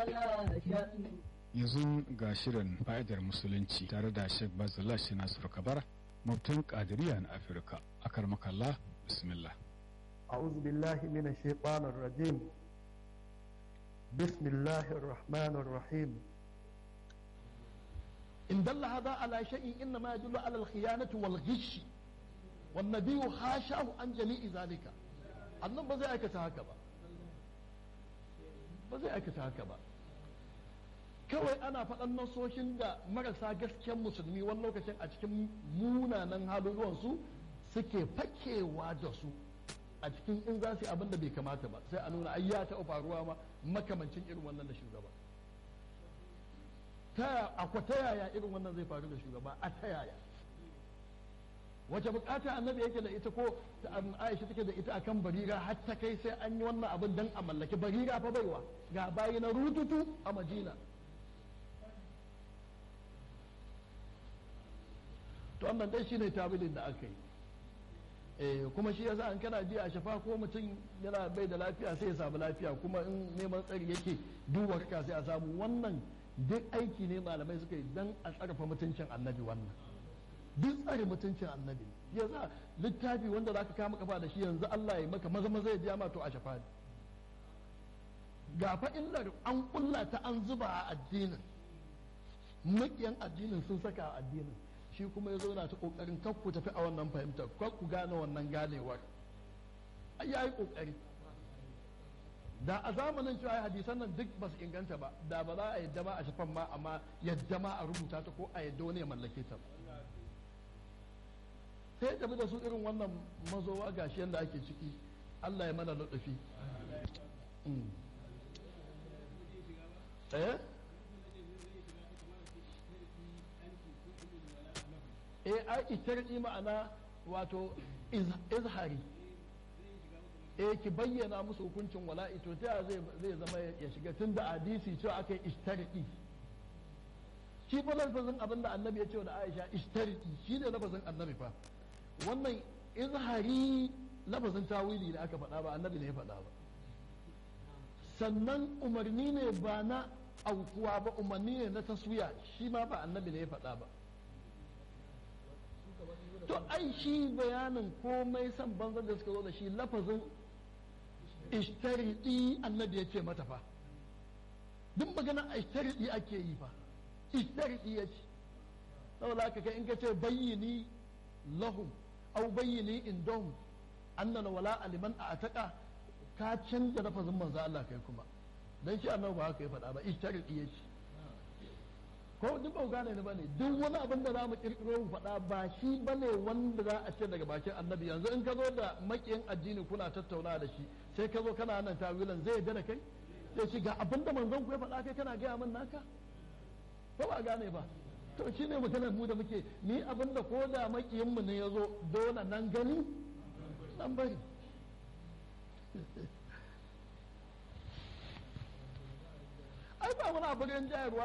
yanzu ga shirin fa'idar musulunci tare da sheikh bazala shi nasiru kabara mubtin kadiriya na afirka akar makalla bismillah أعوذ بالله من الشيطان الرجيم بسم الله الرحمن الرحيم إن دل هذا على شيء إنما يدل على الخيانة والغش والنبي حاشاه عن جميع ذلك annan ba zai aikata haka ba ba zai aikata haka ba kawai ana faɗan nasoshin da marasa gasken musulmi wani lokacin a cikin munanan haluluwansu suke fakewa da su a cikin in za su yi abin da bai kamata ba sai a nuna ai ya taɓa faruwa ma makamancin irin wannan da shugaba ta akwa ta yaya irin wannan zai faru da shugaba a ta yaya wace bukata annabi yake da ita ko aisha take da ita akan barira har ta kai sai an yi wannan abin dan a mallaki barira fa baiwa ga bayi na rututu a madina to wannan dai shine tabilin da aka yi kuma shi yasa an kana ji a shafa ko mutum yana bai da lafiya sai ya samu lafiya kuma in neman tsari yake duwar ka sai a samu wannan duk aiki ne malamai suka yi dan a tsarfa mutuncin annabi wannan duk tsare mutuncin annabi ya za littafi wanda za ka kama kafa da shi yanzu Allah ya maka maza maza ya ji ma to a shafa ne ga fa illar an kulla ta an zuba a addinin makiyan addinin sun saka a addinin shi kuma ya zauna ta kokarin kar ku tafi a wannan fahimtar kar ku gane wannan ganewar ai yayi kokari da a zamanin cewa hadisan nan duk ba su inganta ba da ba za a yadda ma a shafan ma amma yadda ma a rubuta ta ko a yadda wani ya mallake ta sai tafi da su irin wannan mazowa gashi yadda ake ciki Allah ya mana lutufi eh eh ai itarki ma'ana wato izhari eh ki bayyana musu hukuncin wala'i to ta zai zai zama ya shiga tun da hadisi cewa aka yi ishtarki shi fa lafazin abin da annabi ya ce da Aisha ishtarki shi ne lafazin annabi fa wannan izhari lafazin tawili da aka faɗa ba annabi ne ya faɗa ba sannan umarni ne ba na aukuwa ba umarni ne na taswiya shi ma ba annabi ne ya faɗa ba to ai shi bayanin komai san banzan da suka zo da shi lafazin ishtaridi annabi ya ce mata fa duk magana ishtaridi ake yi fa ishtaridi ya ce saboda haka kai in ka ce bayyini lahum au bayyini indahum annana wala aliman a ataka ka canza lafazin manzo Allah kai kuma dan shi annabi ba haka ya faɗa ba ishtaridi ya ce ko duk ba gane ni bane duk wani abin da za mu kirkiro mu faɗa ba shi bane wanda za a ce daga bakin annabi yanzu in ka zo da makiyin addini kuna tattauna da shi sai ka zo kana nan tawilan zai yarda da kai sai shi ga abin da manzon ku ya faɗa kai kana gaya min naka ko ba gane ba to shi ne maganar mu da muke ni abin da ko da makiyin mu ne ya zo dole nan gani nan bari ai ba wani abin jayarwa